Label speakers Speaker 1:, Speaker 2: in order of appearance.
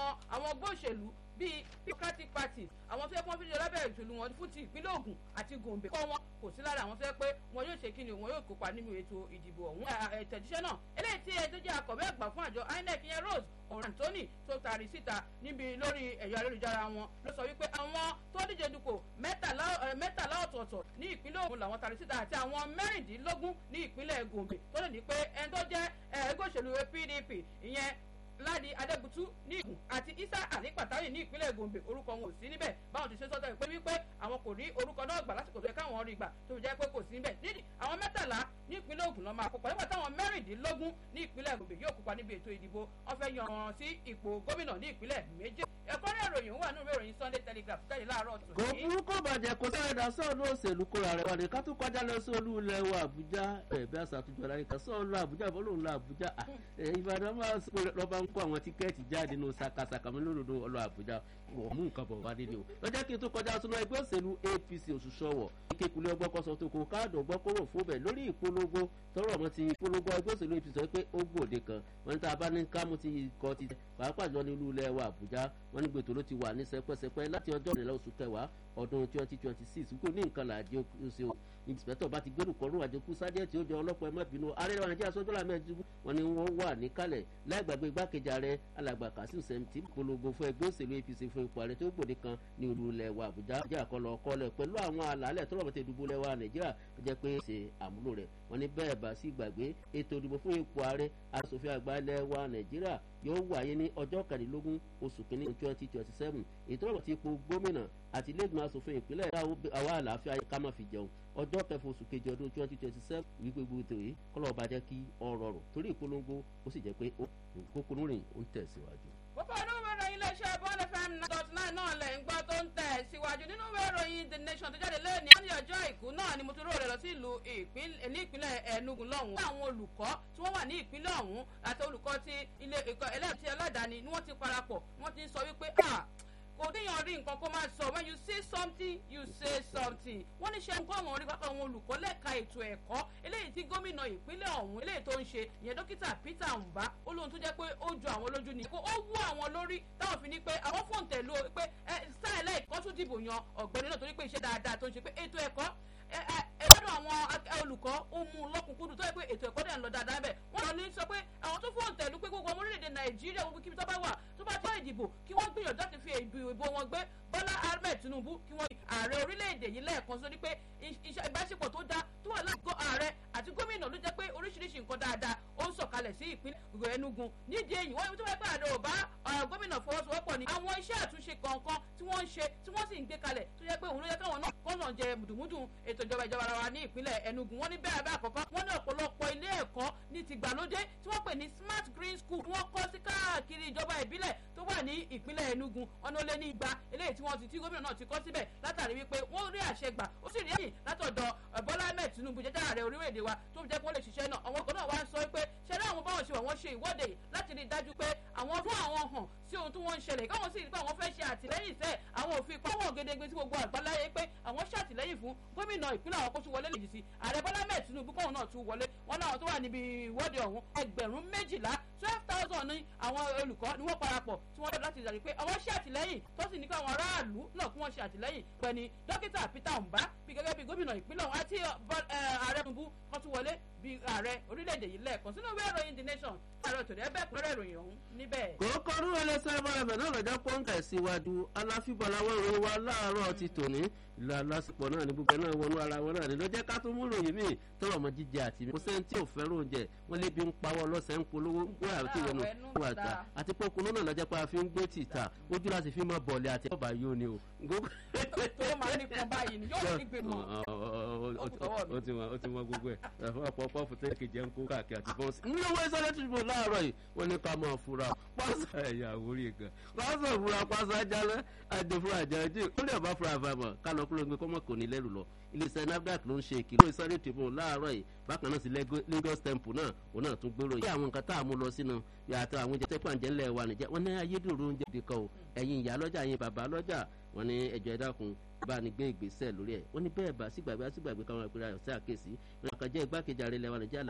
Speaker 1: àwọn àwọn gbóṣèlú bíi democratic party àwọn tó yẹ kí wọ́n fi ṣe lábẹ́ ìṣèlú wọn fún ti ìpínlẹ̀ Ògùn àti Gombe kọ́ wọn kò sí lára àwọn tó yẹ pé wọn yóò ṣe kíni wọn yóò kópa nínú ètò ìdìbò ọ̀hún ẹ̀tẹ̀jíṣẹ́ náà eléyìí tí ẹjọ́ jẹ́ akọ̀wé àgbà fún àjọ INEC yẹn Rose ọ̀rọ̀ Anthony tó taari síta níbi lórí ẹ̀yọ ayélujára wọn ló sọ wípé àwọn tó díje dupò mẹ́tàlá ọ̀tọ̀ọ̀tọ̀ ní ìpínlẹ̀ Ògùn làwọn taari síta àti àwọn mẹ́rìndínlógún ní ìpínlẹ̀ Gombe tó lè ní pé ẹni tó jẹ́ ẹgbẹ́ òṣèlú PDP ìyẹn ládi adébútú ní ìgùn àti isa ali pàtàkì ní ìpínlẹ̀ gombe orúkọ wọn ò sí níbẹ̀ báwọn ti ṣe sọ́tọ̀ pé wípé àwọn kò rí orúkọ náà gbà lásìkò tó yẹ káwọn rí gbà tó fi jẹ́ pé kò sí níbẹ̀ nídìí àwọn mẹ́tàlá ní ìpínlẹ̀ ògùn ló máa kópa nígbà táwọn mẹ́rìndínlógún ní ìpínlẹ̀ gombe yóò kópa níbi ètò ìdìbò wọn fẹ́ yan wọn sí ipò gómìnà ní ìpínlẹ̀ méje ẹ̀kọ́ ní ìròyìn wà nínú ìròyìn sunday telegraph jáde láàárọ̀ tó
Speaker 2: kò burú kò bàjẹ́ kò sáré dá sọ́ọ̀lù òṣèlú kóra rẹ̀ wà ní ká tó kọjá lọ sí olú ilẹ̀ wa àbújá ẹ̀bí àṣàtúnjọ láyé ká sọ́ọ̀lù àbújá bọ́lọ́ọ̀lù àbújá ìbàdàn máa lọ́ba ń kó àwọn tíkẹ́ẹ̀tì jáde nínú sakasaka mi lódodo ọlọ́ àbújá wọ́n mú nǹkan bọ̀ wá nílé o lọ́jọ́ kí n tó kọjá sínú ẹgbẹ́ òṣèlú apc òṣùṣọ́wọ̀ kékulé ọgbọ́kọ̀sọ tó kó káàdì ọgbọ́kọ̀rọ̀ fún bẹ̀ lórí ìpolongo tọrọ ọmọ ti ìpolongo ẹgbẹ́ òṣèlú apc sọ pé ó gbòde kan wọn ní tá a bá ní kámú ti kọ́ ti pàápàá jọ ní ìlú ilẹ̀ wa àbújá wọn ní gbètò ló ti wà ní sẹpẹsẹpẹ láti ọjọ́ ìrìnlẹ̀ oṣù kẹwàá ọdún twenty twenty six kò ní nǹkan làdí oṣù o ìǹsìpẹ̀tọ̀ bá ti gbẹ́rù kọ́rùn àjẹkù sájẹ́ tí ó jẹ ọlọ́pàá ẹ má bínú ààrẹ wa nàìjíríà sọ́jọ́lá mẹ́ẹ̀ẹ́dógún wọn ni wọ́n wà níkàlẹ̀ láì gbàgbé igbákejì ààrẹ alàgbà kasim sẹ́mtì polongo fún ẹgbẹ́ òṣèlú apc fún ipò ààrẹ tó gbòde kan ní olú ilẹ̀ wa àbújá jẹ́ àkọlọ̀ ọkọlẹ̀ pẹ̀lú àwọn àlàálẹ̀ tó rọ̀mọ́tẹ́ ìdìbò ilẹ̀ wa nàìjíríà tó jẹ́ pé ṣe àmúlò rẹ̀ wọ́n ní bẹ́ẹ̀ bá sí gbàgbé ètò ìdìbò fún ipò ààrẹ asòfin àgbà ilẹ̀ wa nàìjíríà yóò wáyé ní ọjọ́ kẹrìnlélógún oṣù kìíní twenty twenty seven ètò ọ̀rọ̀ ti ipò gómìnà àti iléegbìmọ̀ asòfin ìpínlẹ̀ àwa àlàáfíà ká má fi jẹun ọjọ́ kẹfà oṣù kejì ọdún twenty twenty seven wípé gbogbo ètò yìí kọ́lọ́ ọba jẹ́ kí ọ̀rọ̀ rọ̀ torí ìpolongo ó sì jẹ́ pé kókó rìn ó ń tẹ̀síwájú.
Speaker 1: púpọ̀ nínú ìwé ìròyìn iléeṣẹ́ bọ́ọ̀lù fm dot nine náà lẹ̀ ń gbọ́ tó ń tẹ̀ síwájú nínú ìwé ìròyìn the nation tó jáde lẹ́ẹ̀ni wọ́n ní ọjọ́ àìkú náà ni mo tún rò rẹ̀ lọ sí ìlú ní ìpínlẹ̀ Enugu lọ́hùn. àwọn olùkọ́ tí wọ́n wà ní ìpínlẹ̀ ọ̀hún àti olùkọ́ ti ilé ẹ̀kọ́ ẹlẹ́ẹ̀tì aládàáni ni wọ́n ti parapọ̀ wọ́n ti sọ wípé kò déyàn rí nǹkan kó máa sọ when you say something you say something wọ́n ní ṣe ń kọ́ àwọn orí pápá àwọn olùkọ́ lẹ́ka ètò ẹ̀kọ́ eléyìí tí gómìnà ìpínlẹ̀ ọ̀hún eléyìí tó ń ṣe ìyẹn dókítà Peter Mbá ó lóhun tó jẹ́ pé ó ju àwọn lójú ni kó ó wú àwọn lórí táwọn fi ní pé àwọn fóun tẹ̀lú pé sáà ẹlẹ́ẹ̀kọ́ tún dìbò yan ọ̀gbẹ́ni náà torí pé iṣẹ́ dáadáa tó ń ṣe pé ètò ẹ̀kọ́ ẹgbẹ́dọ̀ àwọn olùkọ́ ó mú lọ́kùnkúndùn tó yẹ pé ètò ẹ̀kọ́ dẹ̀ ń lọ dáadáa bẹ̀ wọ́n lọ ní sọ pé àwọn tó fóun tẹ̀lú pé gbogbo ọmọ orílẹ̀-èdè Nàìjíríà gbogbo kíbi tó bá wà tó bá tó ìdìbò kí wọ́n gbìyànjú láti fi ìbò wọn gbé Bọ́lá Ahmed Tinubu kí wọ́n ààrẹ orílẹ̀-èdè yìí lẹ́ẹ̀kan sórí pé ìbáṣepọ̀ tó dá tó wà láàgọ́ ààrẹ àti gómìnà ló jẹ́ pé oríṣiríṣi nǹkan dáadáa ó ń sọ̀kalẹ̀ sí ìpínlẹ̀ Enugu nídìí èyí wọ́n tó wáyé pé ààrẹ ò bá gómìnà fọwọ́sowọ́pọ̀ ni àwọn iṣẹ́ àtúnṣe kọ̀ọ̀kan tí wọ́n ń ṣe tí wọ́n sì ń gbé kalẹ̀ tó jẹ́ pé òun ló yẹ káwọn náà kọ́nà jẹ mùdùmùdù ètò ìjọba ìjọba ara wa ní ìpínlẹ̀ Enugu wọ́n ní bẹ́ẹ̀ bẹ́ẹ̀ àkọ́kọ́ wọ́n ní ọ̀pọ̀lọpọ̀ ilé ẹ̀kọ́ ní ti gbàlódé tí wọ́n pè ní smart green school wọ́n kọ́ sí káàkiri ìjọba ìbílẹ̀ tó wà ní ìpínlẹ̀ Enugu ọ̀nà olé ní igba eléyìí tí wọ́n ti tí gómìnà náà ti kọ́ síbẹ̀ látàrí wípé wọ́n rí àṣẹ gbà ó sì rí ẹ̀yìn látọ̀dọ̀ Bọ́lá Ahmed Tinubu jẹ́jẹ́ ààrẹ orílẹ̀-èdè wa tó jẹ́ kó lè ṣiṣẹ́ náà àwọn ọkọ̀ náà wá ń sọ pé ṣẹlẹ̀ àwọn báwọn ṣe wà wọ́n ṣe ìwọ́de láti rí i dájú pé àwọn fún àwọn hàn sí ohun tí wọ́n ń ṣẹlẹ̀ káwọn sì rí pé àwọn fẹ́ ṣe àtìlẹ́yìn sẹ́ àwọn òfin pàwọn gédégbé tí gbogbo àgbáláyé pé àwọn ṣàtìlẹ́yìn fún gómìnà ìpínlẹ̀ àwọn kó tún wọlé lèjì sí ààrẹ Bọ́lá Ahmed Tinubu kóhun náà tún wọlé wọn náà tó wà níbi ìwọ́de ọ̀hún ẹgbẹ̀rún méjìlá twelve thousand ní àwọn olùkọ́ ni wọ́n parapọ̀ tí wọ́n lọ láti rí pé àwọn ṣe àtìlẹ́yìn tó sì ní pé àwọn aráàlú náà kí wọ́n ṣe àtìlẹ́yìn pẹ̀lú dókítà Peter Mbá bí gẹ́gẹ́ bí gómìnà ìpínlẹ̀ ọ̀hún àti ààrẹ Tinubu kan tún wọlé bí ààrẹ orílẹ̀-èdè yìí lẹ́ẹ̀kan sínú ìwé ìròyìn The Nation ààrẹ òtòdì ẹbẹ̀ kúnrẹ́ ìròyìn ọ̀hún níbẹ̀.
Speaker 2: kòókò rú ẹlẹsẹ ẹbọrẹbẹ náà lọjọ pọnkà síwájú aláfíbọláwọ ìròyìn wa láàárọ̀ ti tòní ìlú alásìpọ̀ náà ní gbogbo náà wọnú ara wọn náà ní lọ́jẹ́ ká tó mú ròyìn míì tọrọ ọmọ jíjẹ àti mi. kò sẹ́ni tí ò fẹ́ràn oúnjẹ wọ́n lé bí ń pawọ́ lọ́sẹ̀ ń polówó wọ́n àti ìwọ̀nù wọ́n àgbà àti pé okùn náà lọ́jẹ́ pé a fi ń gbé tìta ojú láti fi mọ́ bọ̀ọ̀lì àti ọba yóò ní o.
Speaker 1: tó máa ní kan báyìí ni yóò ní gbé mọ́.
Speaker 2: ó ti mọ gbogbo ẹ̀ ẹ̀fọ́ àpọ̀pọ̀ fún tẹ́lẹ̀ kejì ẹ̀ ń kó káàkiri àti bọ́ọ̀sì. ní owó ìsọ̀rọ̀ tó ṣubú láàárọ̀ yìí wọ́n ní ká máa fura pásá ẹ̀yà àwórí gan pásá fura pásá jálẹ̀ àdèfúra àjàjì ó lè bá fura àfàmọ̀ kálọ̀ kúrò gbé kọ́mọ̀ kò ní lẹ́rù lọ iléeṣẹ́ nafdac ló ń ṣe ìkìlọ̀ ìsọ̀rọ̀ tìbọn láàárọ̀ yìí bákan náà sí Lagos temple náà òun náà tún gbèrò yìí àwọn nǹkan tá a mú lọ sínú yàtọ̀ àwọn oúnjẹ tẹ́pọ̀ àǹjẹ́ ńlẹ̀ wa nìjẹ́ wọ́n ní ayédèrú oúnjẹ dìkan o ẹ̀yin ìyá lọ́jà ẹ̀yin bàbá lọ́jà wọ́n ní ẹjọ́ ẹ̀dákun bá ní gbé ìgbésẹ̀ lórí ẹ̀ wọ́n ní bẹ́ẹ̀ bá sígbàgbé sígbàgbé káwọn ìpínlẹ̀ ọ̀sẹ̀ àkèsí ìrìnàkànjẹ́ igbákejì ààrẹ ilẹ̀ wa Nàìjíríà